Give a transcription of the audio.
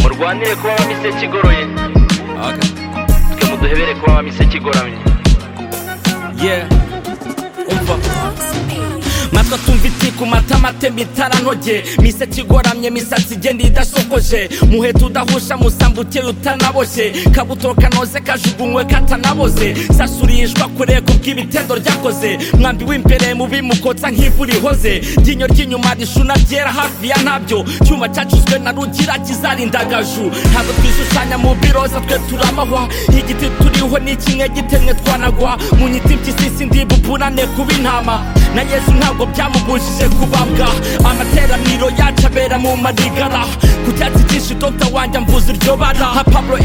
turwanire kuba abami iseki igoroye twe muduhebere kuba abami iseki igoramye yeah umva matwa tumva iti ku matama atemba itarantoge miseke igoramye imisatsi igenda idasokoje muheta udahusha musamba ukeye utanaboshye kabuto kanoze kajugunywe katanaboze sasurishwa kure ku bw'ibitendo ryakoze mwambi w'imbere mubi mukotsa nk'ivu rihoze ryinyo ry'inyuma rishuna ryera hafi ya ntabyo cyuma cyacuzwe na rugira kizarindagaju ntabwo twishushanya mu biroza twe turamahwa igiti turiho ni kimwe gitemwe twanagwa mu nyiti mpyisisi ndibubunane kuba intama na yesu ntabwo byamubujije kubabwa amateraniro yacu abera mu madigara ku cyatsi cyinshi dogita wanjye amvuza iryo bara nka pablo